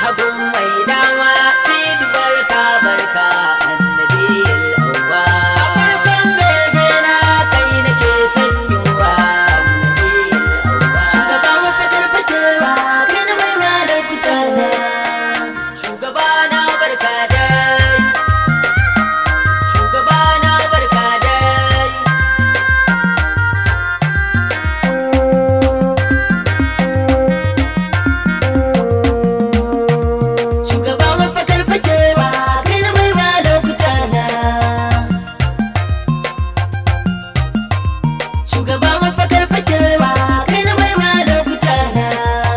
hagun mai dama sid barka barka annabiyil awwa a farkon begena kai nake sanyowa annabiyil awwa shugaba mafatar fatewa kai na mai ma da kutana shugaba na barka dai shugaba na barka dai shugaba mafakar fakewa kai na mai ba lokuta na shugaba mafakar fakewa kai na mai ba lokuta na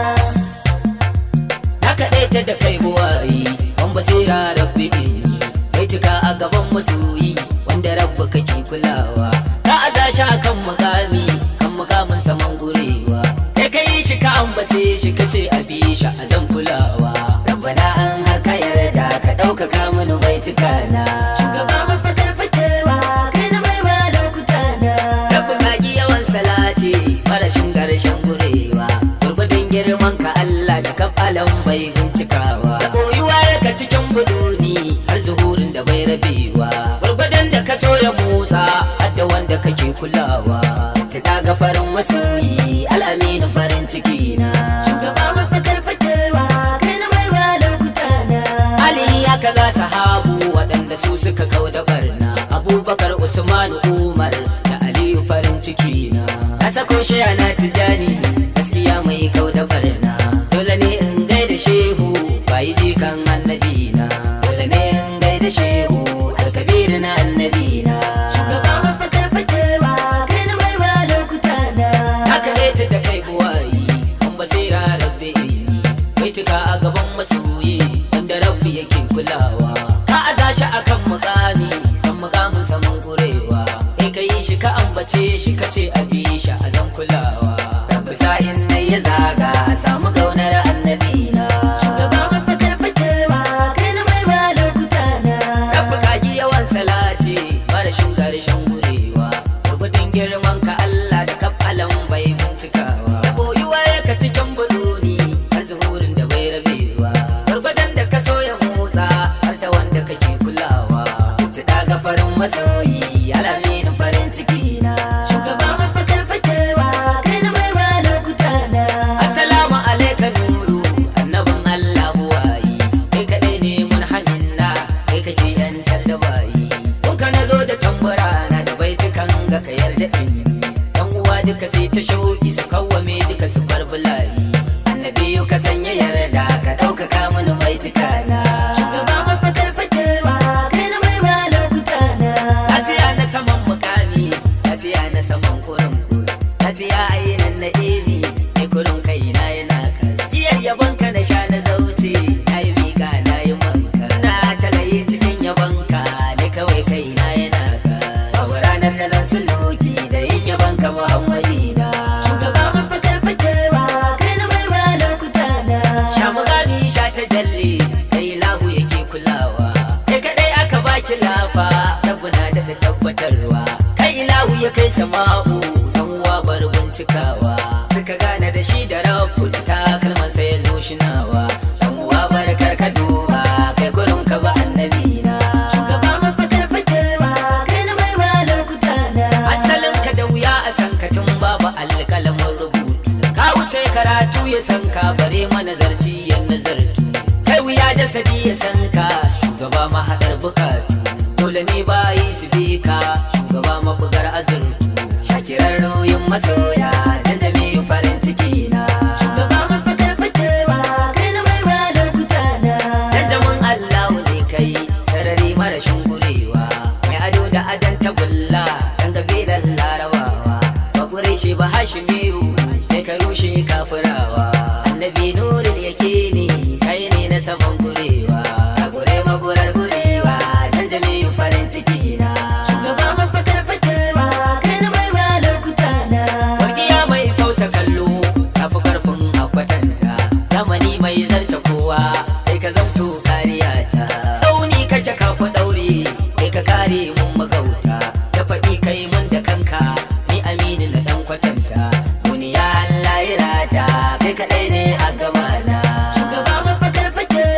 na kaɗaita da kai buwayi wan basira rabbi ɗini kai cika a gaban masoyi wanda rabba kake kulawa ka aza shi a kan mukami kan mukamin saman gurewa kai kai shi ka ambace shi ka ce a bi shi a zan kulawa rabbana an har ka yarda ka ɗaukaka mini baituka na shugaba mafakar fakewa kai na mai ba lokuta na rabbi ka gi yawan salati farashin garshen gurewa gurgudun girman ka Allah da kafalan bai bincikawa da koyuwa ka cikin buduni har zuhurin da bai rabewa gurgudun da ka so ya motsa har da wanda kake kulawa ta ga farin masoyi al'aminu farin ciki na shugaba mafakar fakewa kai na mai ba lokuta na Ali ya kaza sahabu waɗanda su suka kau da barna Abubakar Usman Umar da Aliyu farin ciki na Na sako shi ana tijani gaskiya mai kau da barna Dole ne in gaida shehu bayi jikan annabi na Dole ne in gaida shehu alkabir na annabi na Shugaba mafakar fakewa kai na mai ba lokuta na Haka ne ta da kai buwayi an basira rabbi ilmi Kai cika a gaban masoyi wanda rabbi yake kulawa ka aza shi akan mukami kan mukamin saman gurewa kai ka yi shi ka ambace shi ka ce a bi shi a zan kulawa rabbi sa'in nai ya zaga samu kaunar annabi na shugaba mafakar fakewa kai na mai ba lokuta na rabbi ka yi yawan salati marashin garishin gurewa gurgudun girman ka Allah da kafalan bai bincikawa da boyuwa ka cikin buduni har zuhurin da bai rabewa gurgudan da ka so ya motsa har da wanda kake kulawa ta daga farin masoyi alamin farin ciki na shugaba mafakar fakewa kai na mai ba lokuta na assalamu alaikum nuru annabin Allah buwayi kai kadai ne mun haminna kai kake yantar da bayi kun ka na zo da tambura na da baitukan ga ka yarda in yi dan uwa duka sai ta shauki su kawwame duka su bar bulayi annabi ka sanya yarda ka ɗaukaka mini baituka na shugaba mafakar fakewa kai na mai ba lokuta na lafiya na saman mukami lafiya na saman kurin bus lafiya ainihin na emi ne kurin kai na yana kas iyar yabon ka na sha na zauce na yi miƙa na yi manka na talaye cikin yabon ka ne kawai kai na yana kas babu ranar da zan suluki da yin yabon ka muhammadi na shugaba mafakar fakewa kai na mai ba lokuta na sha mugami sha ta jalle kai lahu yake kulawa kai kadai aka baki lafa tabbuna da tabbatarwa kai ilahu ya kai sama'u dan uwa bar bincikawa suka gane da shi da rabu da takalman sai ya zo shinawa dan uwa bar karka duba kai kurin ka ba annabi na shugaba mafakar fakewa kai na mai ba lokuta na asalin ka da wuya a san ka tun babu alƙalamin rubutu ka wuce karatu ya san ka bare manazarci ya nazartu kai wuya jasadi ya san ka shugaba mahaɗar bukatu dole ne bayi su bi ka shugaba mabugar azurtu shakirar nauyin masoya da zame farin ciki na shugaba mafakar fakewa kai na mai ba lokuta na janjamin allahu ne kai sarari marashin gurewa mai ado da adan tagulla dan kabilan larabawa ba shi ba hashimiyu sai ka rushe kafirawa annabi nurin yake ne kai ne na saman gurewa ka gure magurar gurewa dan jami'in farin ciki na Shugaba mafakar fakewa kai na mai ba lokuta na. Wargiya mai kauce kallo tafi karfin akwatanta zamani mai zarce kowa sai ka zamto kariya ta tsauni kake kafa daure kai ka kare mun magauta da faɗi kai mun da kanka ni aminu na dan kwatanta duniya Allah ya rata kai kadai ne a gaba na Shugaba mafakar fakewa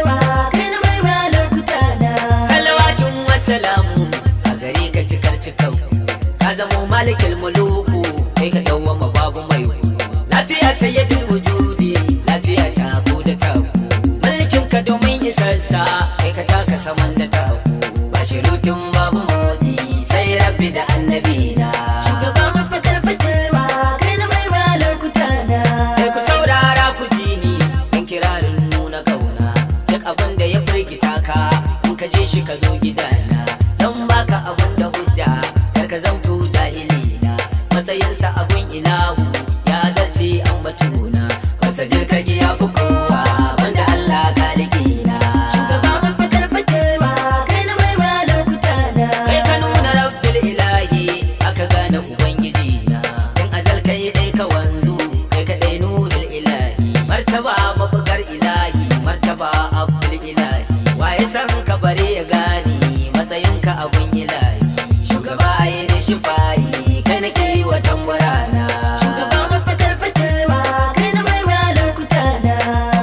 malikil muluku kai ka dawwama babu mai ku lafiya sayyidul wujudi lafiya ta ku da ta ku mulkin ka domin isarsa kai ka taka saman da ta ku ba shirutun babu motsi sai rabbi da annabi na Shugaba mafakar fatewa kai na mai ba lokuta na. Kai ku saurara ku ji ni in kirarin nuna kauna duk abin da ya firgita ka in ka je shi ka zo gidana zan baka abin da hujja kar ka zamto jahilina matsayinsa abun ilahu ya zarce an batuna wasa jirkage ya fi kowa banda Allah kalikina Shugaba mafakar fatewa kai na mai ba lokuta na. kai ka nuna rabbil ilahi aka gane ubangiji na in azal kai dai ka wanzu kai ka dai nurul ilahi martaba mabugar ilahi martaba abdul ilahi waye san ka bare ya gane matsayinka abun ilahi shugaba ai da shifayi kai na wa tambarana Shugaba mafakar fatewa kai na mai ba lokuta na.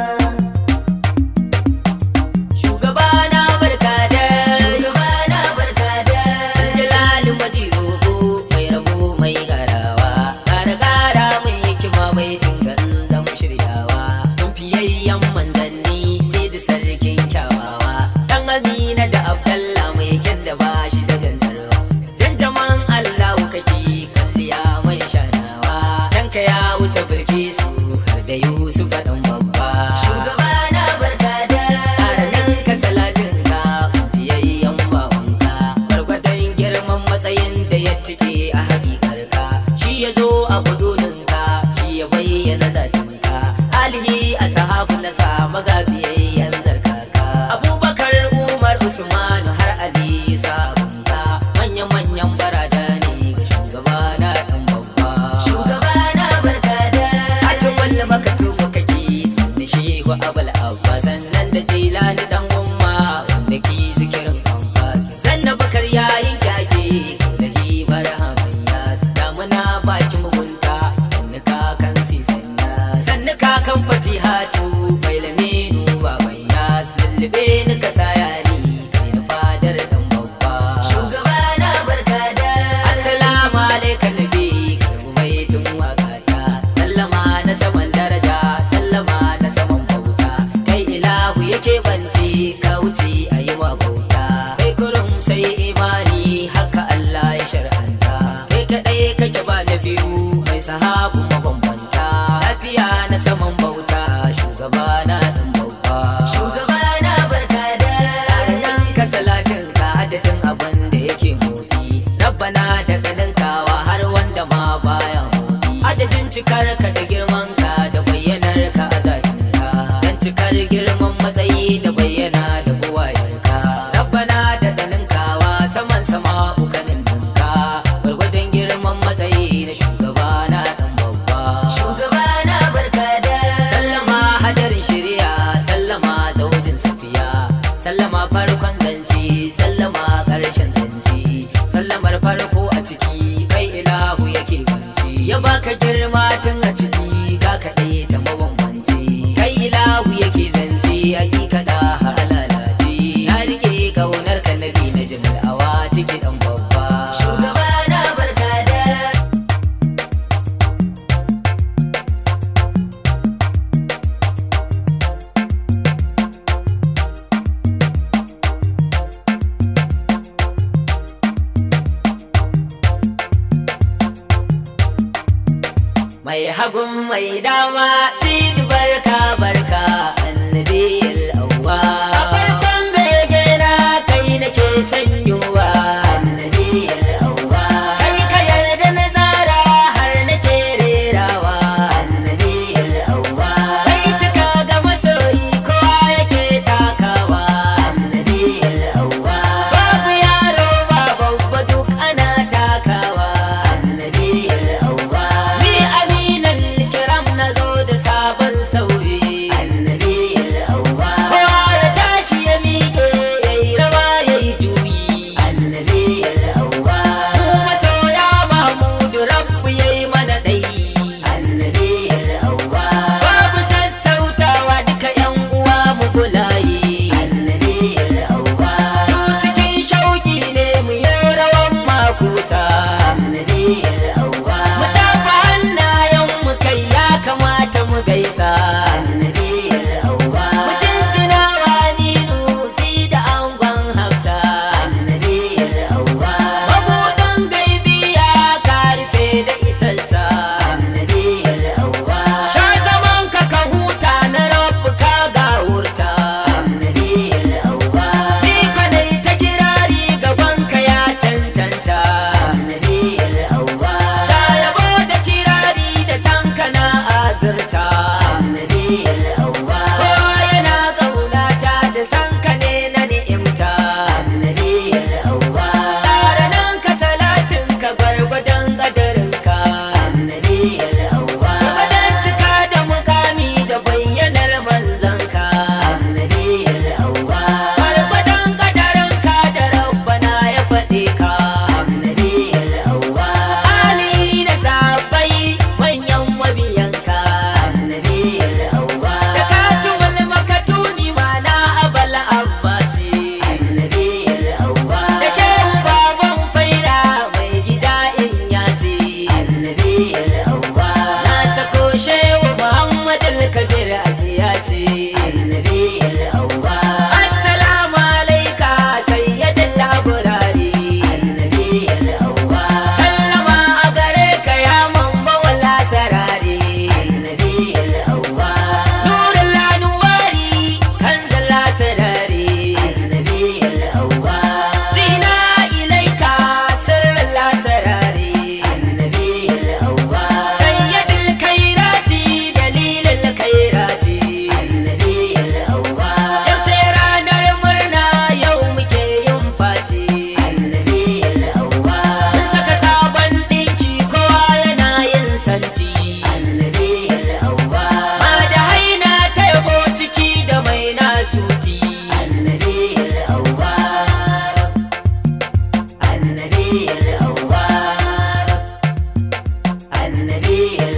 shugaba na barka da Shugaba na barka da. Jalali maji rogo mai rabo mai garawa Gara gara mai hikima mai dingan zama shiryawa Don fiyayyen manzanni sai da sarkin kyawawa Dan Amina da Abdallah mai kyan da ba shi da gantarwa Janjaman Allahu kake kalliya mai shanawa Danka ya wuce Bilkisu har da Yusuf ɗan babba Shugaba na barka da. nan ka salatin ka fiyayyen bawanka gwargwadon girman matsayin da ya tike a hakikar ka shi ya zo a budunin ka shi ya bayyana zatin ka alihi a sahabu na sa magabiyayyen zarkaka abubakar umar usman har ali sabon ka manya-manyan barada ne ga shugaba na dan babba Shugaba na barka da. Hatin wanda maka tufa kake sannan shehu abal abba sannan da jilani dan umma wanda ki zikirin amfani sannan bakar yayin kyake da hibar hamanya damuna baki mugunta sannan kakan sisanya sannan kakan fatihatu mai laminu baban yas lullube ni ka sayani kai na fadar dan babba Shugaba na barka da. Assalamu alaikum nabi karbu mai tun wakata sallama na saman daraja sallama na saman bauta kai ilahu yake bance ka wuce a yi wa bauta sai kurum sai imani haka Allah ya shar'anta kai kadai kake ba na biyu mai sahabu mabambanta lafiya na saman bauta shugaba na dan babba Shugaba na barka da. nan ka salatin ka adadin abin da yake motsi rabbana daga ninkawa har wanda ma baya motsi adadin cikar ka da girman ka da bayyanar ka a zahirinka dan cikar girman matsayi da bayyana da buwayar ka rabbana daga ninkawa saman sama ukanin ninka gwargwadon girman matsayi na shugaba na dan babba Shugaba na barka da. sallama hadarin shari'a sallama zaujin safiya sallama farkon zance sallama ƙarshen zance sallamar farko a ciki kai ilahu yake banci ya baka girma tun a ciki ka kaɗai ta mabambanci kai ilahu yake zance hakika da halalaci na rike kaunar ka nabi na jimal awa ciki dan babba Shugaba na barka da. mai hagun mai dama sidi barka barka annabi al'awwa a farkon bege na kai nake sanyowa annabi al'awwa kai ka yarda na tsara har nake rerawa annabi al'awwa kai cika ga masoyi kowa yake takawa annabi al'awwa babu yaro ba babba duk ana takawa annabi al'awwa ni aminan kiram na zo da sa a kiyasi النبي الأول assalamu alaika sayyidin laburari النبي الأول sallama a gare ka ya mamma wala sarari النبي الأول nurin lanuwari kan zalla sarari النبي الأول jina ilaika sirrin la sarari النبي الأول sayyidin kairati dalilin kairati النبي الأول yau ce ranar murna yau muke yin fati النبي الأول Mun saka sabon ɗinki kowa yana yin santi. النبي الأول Ba da haina ta yabo ciki da mai nasuti. النبي الأول النبي الأول النبي